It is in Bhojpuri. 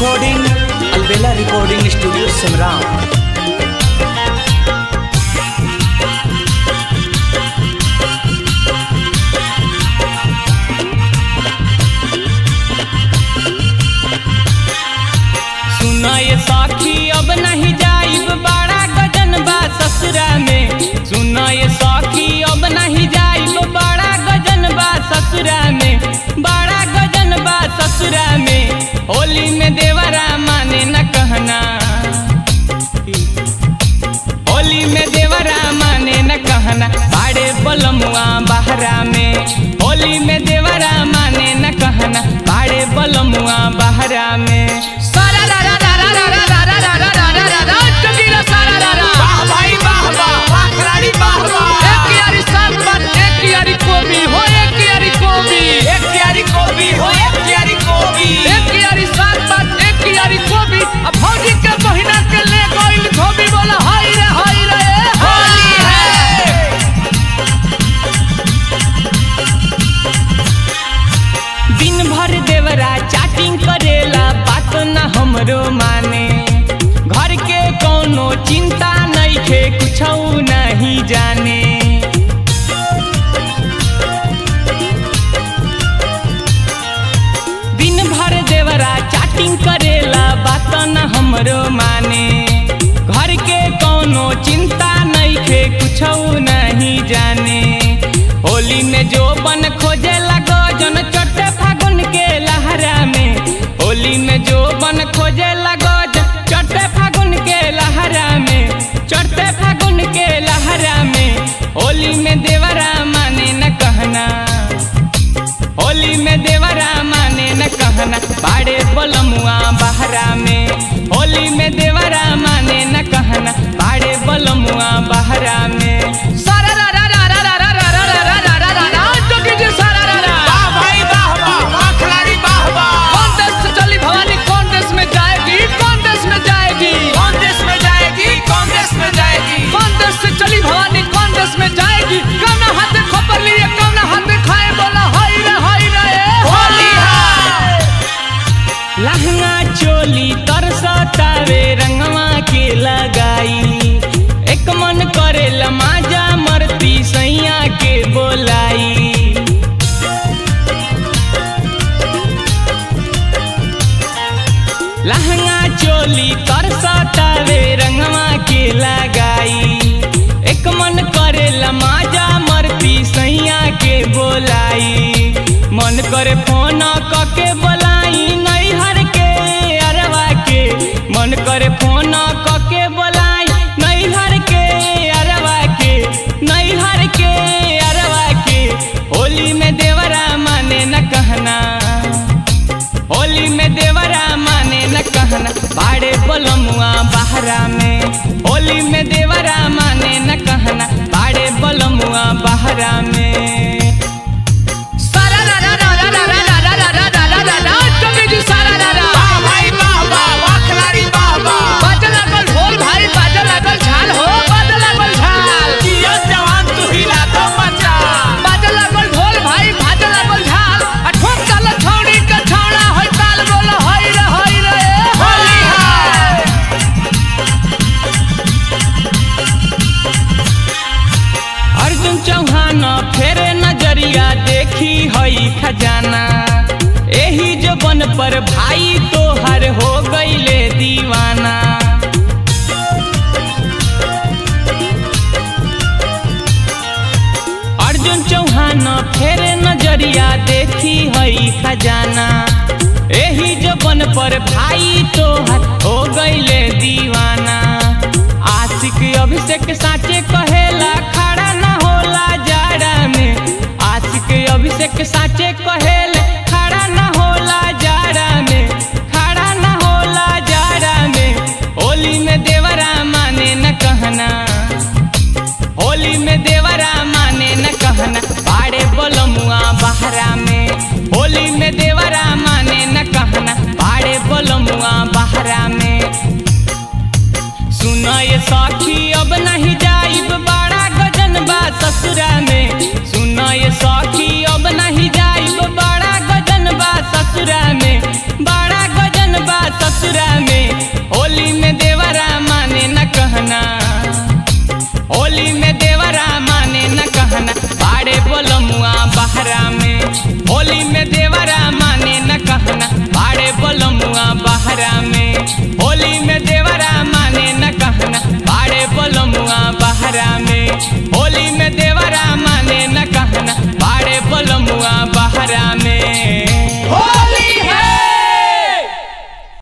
recording Albela recording studio Simran सुना ये साखी अब नहीं जाइब बड़ा गजन बा ससुरा में सुना ये साखी अब नहीं जाइब बड़ा गजन बा ससुरा में बड़ा गजन बा ससुरा में होली में देवरा माने न कहना होली में देवरा माने न कहना बाड़े बलमुआ बहरा में होली में देवरा माने न कहना बाड़े बलमुआ बहरा में सारा रा रा रा रा रा रा रा रा रा रा रा रा रा चुकीला सारा रा रा वाह भाई वाह वाह वाह खिलाड़ी वाह वाह एक यारी सात बात एक यारी कोबी हो एक यारी कोबी एक क्यारी कोबी हो एक क्यारी कोबी एक यारी सात बात एक यारी कोबी अब भौजी के बहिना के ले गइल धोबी बोला हाय रे हाय रे होली है दिन भर देवरा चैटिंग करेला बात न हमरो माने घर के कोनो चिंता नहीं खे कुछ नहीं जाने दिन भर देवरा चैटिंग करेला बात न हमरो माने घर के कोनो चिंता नहीं खे कुछ नहीं जाने होली में जो बन खोजे लगो जन चटे फागुन के लहरा में होली में जो बन खोजे लगो जन चटे फागुन के लहरा में चढ़ते फागुन के लहरा में होली में देवरा माने न कहना होली में देवरा माने न कहना बाड़े बलमुआ बहरा में होली में देवरा माने न कहना बाड़े बलमुआ बहरा में सारा रा रा रा रा रा रा रा रा रा रा रा रा रा जोगी जी सारा रा रा वाह भाई वाह वाह वाह खिलाड़ी वाह वाह कौन देश से चली भवानी कौन देश में जाएगी कौन देश में जाएगी कौन देश में जाएगी कौन देश में जाएगी कौन देश से चली भवानी कौन देश में जाएगी कौन हाथ खबर लिए कौन हाथ खाए बोला हाय रे हाय रे होली है लहंगा चोली तरसतावे रंगवा के लगाई एक मन करे लमाजा मरती सैया के बोलाई लहंगा चोली तरसतावे रंगवा के लगाई एक मन करे लमाजा मरती सैया के बोलाई मन करे फोन कके बोलाई नैहर के अरवा के मन करे फोन कके बोलाई नैहर के अरवा के नैहर के अरवा के होली में देवरा माने न कहना होली में देवरा माने न कहना बाड़े बलमुआ बहरा में होली में देवरा माने न कहना बाड़े बलमुआ बहरा में सारा रा रा रा रा रा रा रा रा रा रा रा रा रा जोगी जी सारा रा रा वाह भाई वाह वाह वाह खिलाड़ी वाह वाह बाजे लागल ढोल भाई बाजे लागल झाल हो बाजे लागल झाल जियो जवान तू हिला दो मचा बाजे लागल ढोल भाई बाजे लागल झाल आ ठोक चाल छौड़ी के छौड़ा होय ताल बोल होय रे होय रे होली है अर्जुन चौहान फेरे नजरिया देखी हई खजाना एही जबन पर भाई तोहर हो गईले दीवाना अर्जुन चौहान फेरे नजरिया देखी हई खजाना एही जबन पर भाई तोहर हो गईले दीवाना आशिक अभिषेक साचे कहेला खड़ा न होला जाड़ा में आशिक अभिषेक साचे कहेले खड़ा न होला जाड़ा में खड़ा न होला जाड़ा में होली में देवरा माने न कहना होली में देवरा माने न कहना बाड़े बलमुआ बहरा में होली में देवरा माने न कहना बाड़े बलमुआ बहरा में सुना ये साखी अब नहीं जाइब बड़ा गजन बा ससुरा में सुना ये साखी अब नहीं जाइब बड़ा गजन बा ससुरा में बड़ा गजन बा ससुरा में होली में देवरा माने न कहना होली में देवरा माने न कहना पाड़े बोलमुआ बहरा में होली में देवरा माने न कहना पाड़े बोलमुआ बहरा में होली में देवरा माने न कहना पाड़े बोलमुआ बहरा में होली में देवरा माने न कहना पाड़े बोलमुआ